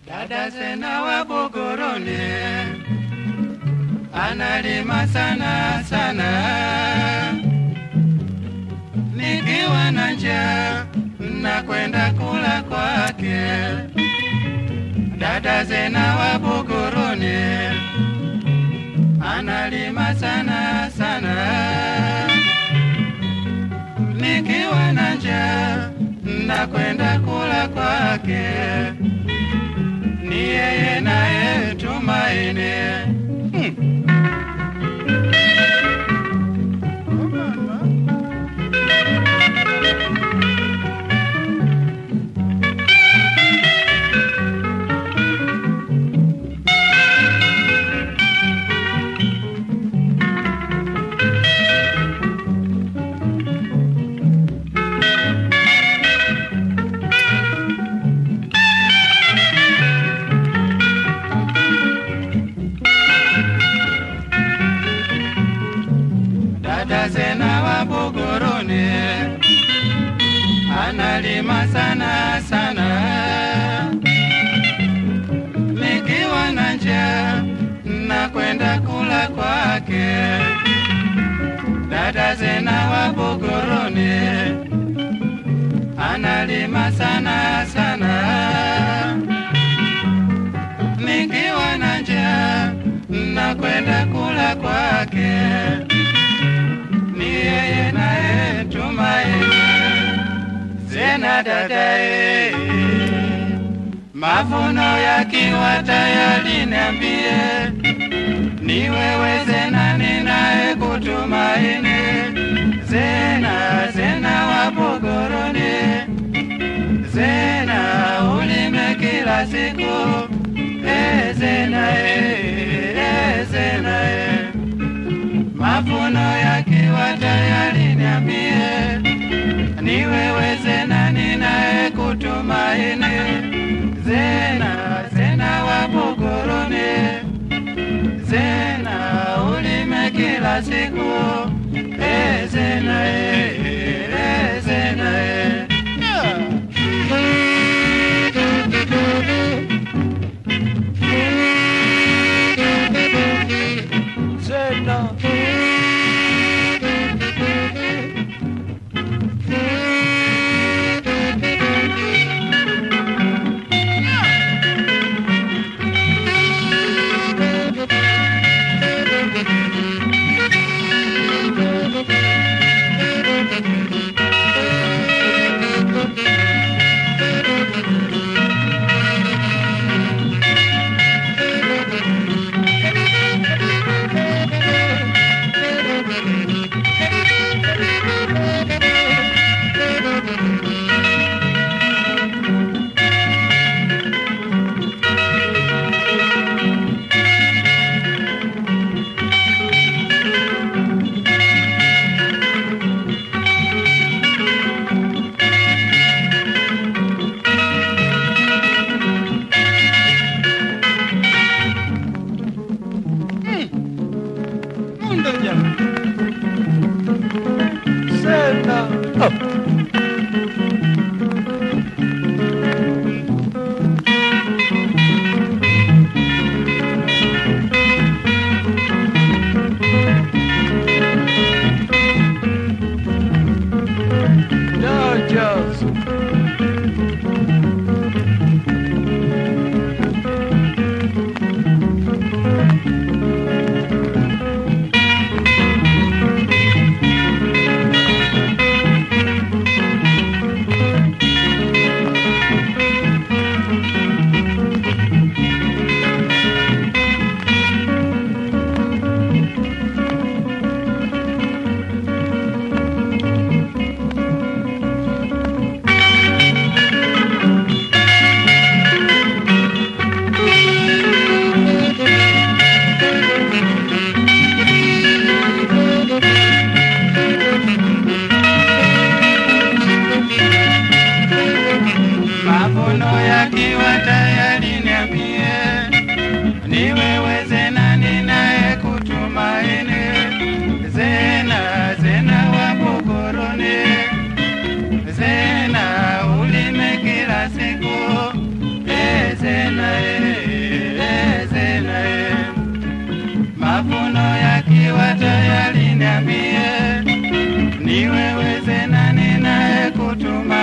Dada Zena wa Buguruni analima sana sana, nikiwa na njaa nakwenda kula kwake. Dada Zena wa Buguruni analima sana sana, nikiwa na njaa nakwenda kula kwake ni yeye naye tumaini. Hmm. Dada Zena wa Buguruni analima sana sana, nikiwa na njaa nakwenda kula kwake. Dada Zena wa Buguruni analima sana sana, nikiwa na njaa nakwenda kula kwake ni yeye naye tumaini. Zena dadae, mavuno yakiwa tayari niambie, ni wewe Zena ninaye kutumaini. Zena, Zena wa Buguruni, Zena ulime kila siku, e Zena, e, e Zena e mavuno yakiwa tayari niambie, ni wewe Zena ninaye kutumaini. Zena, Zena wa Buguruni, Zena ulime kila siku, e Zena, e, e Zena e. Zena. Zena e, Zena e. Mavuno yakiwa tayari niambie, ni wewe Zena ninaye kutuma